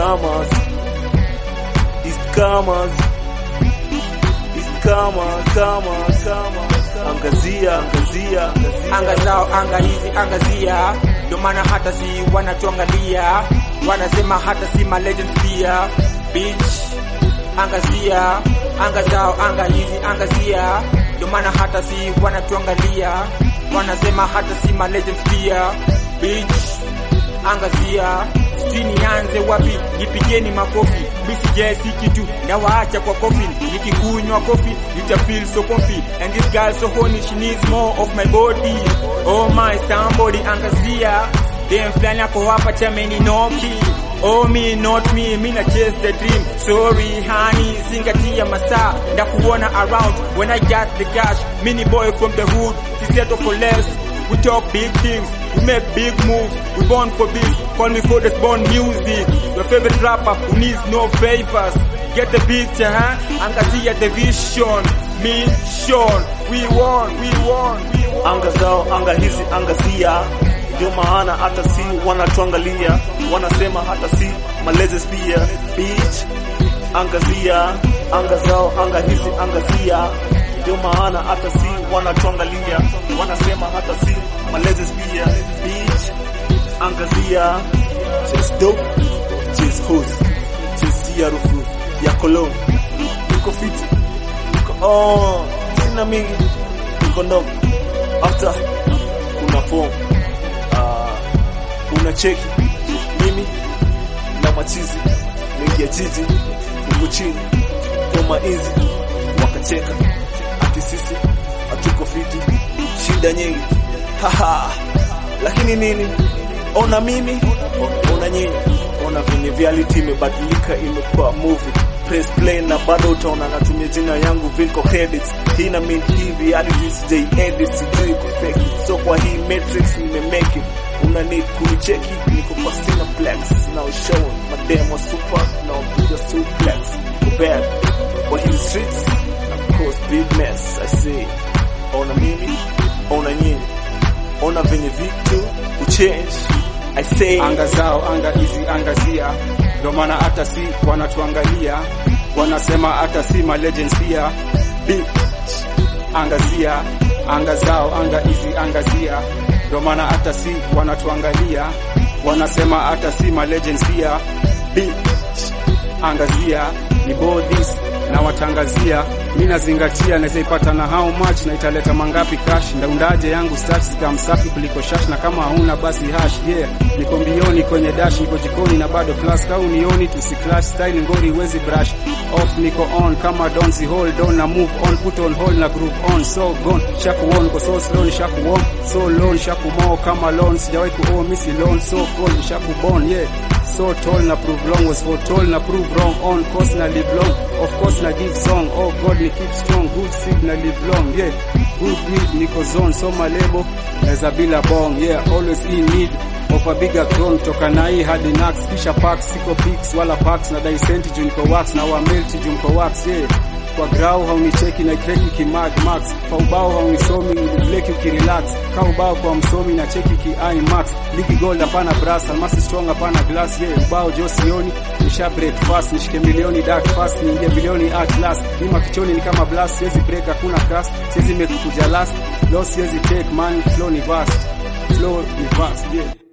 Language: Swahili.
comers, East comers, East comers, comers, comers. Angazia, angazia, anga zao anga hizi angazia, ndio maana hata si wanatuangalia, wanasema hata si ma legends pia. Bitch, angazia anga zao anga hizi angazia, ndio maana hata si wanatuangalia, wanasema hata si ma legends pia. Bitch, angazia sijui nianze wapi, nipigeni makofi, misijesi kitu na waacha kwa coffin, nikikunywa kofi nita feel so comfy, and this girl so horny she needs more of my body. Oh my somebody angazia, dem fulani ako hapa chameni noki Oh me not me, me na chase the dream. Sorry honey, zingatia masaa ndakuona around when I got the cash. Mini boy from the hood, si settle for less. We talk big things, we make big moves. We born for this, call me for this born music. Your favorite rapper who needs no favors. Get the picture, huh? Angazia the vision, mission. We won, we won, we won. anga zao, anga hizi angazia, ndio maana hata si wanatuangalia, wanasema hata si malezes pia. Bitch, angazia, anga zao, anga hizi angazia, ndio maana hata si wanatuangalia, wanasema hata si malezes pia. Bitch, angazia, chase dope, chase hose, chase harufu ya cologne, niko fiti, niko on, sina mingi, niko ndogo after kuna form uh, una cheki mimi na machizi mengi ya jiji huko chini kama hizi wakacheka ati sisi hatuko fiti shida nyingi haha lakini nini ona mimi ona nyinyi ona venye reality imebadilika imekuwa movie press play na bado utaona natumia jina yangu viko credits hii na mean hii reality sijai edit sijui kufake it. so kwa hii matrix nimemake it una need kunicheki niko kwa cineplex now show mademo super now piga suplex kubad kwa hii streets na cause big mess i say ona mimi ona nyinyi ona venye vitu uchange i say anga zao anga hizi angazia, ndio maana hata si wanatuangalia, wanasema hata si ma legends pia. Bitch, angazia anga zao anga hizi angazia, ndio maana hata si wanatuangalia, wanasema hata si ma legends pia. Bitch, angazia ni bodhis na watangazia mi nazingatia naweza ipata na how much na italeta mangapi cash ndaundaje yangu stats kama msafi kuliko shash na kama hauna basi hash yeah niko mbioni kwenye dash niko jikoni na bado plus kau nioni tusiclash style ngori wezi brush off niko on kama don si hold on na move on put on hold na groove on so gone shaku on ko so slow shaku on so low shaku mo kama loan sijawahi ku owe misi loan so cold shaku born yeah so tall na prove long was foretold na prove wrong on course na live long of course na give song oh god ni keep strong good seed na live long yeah good weed niko zone so malebo naweza bila bong yeah always in need of a bigger crown toka na hii hadi nax kisha packs siko pics wala packs na daisenti juu niko wax na wa melti juu niko wax yeah kwa grau haunicheki na kreki kimad max kwa ubao haunisomi bleki ukirelax ka ubao kwa msomi na cheki ki max ligi gold hapana brass almasi strong hapana glass ye yeah, ubao jo sioni nisha break fast nishike milioni dark fast niingie bilioni at last nima kichoni ni kama blast siwezi break hakuna cast siwezi make kuja last loss siwezi take man flow ni vast flow ni vast yeah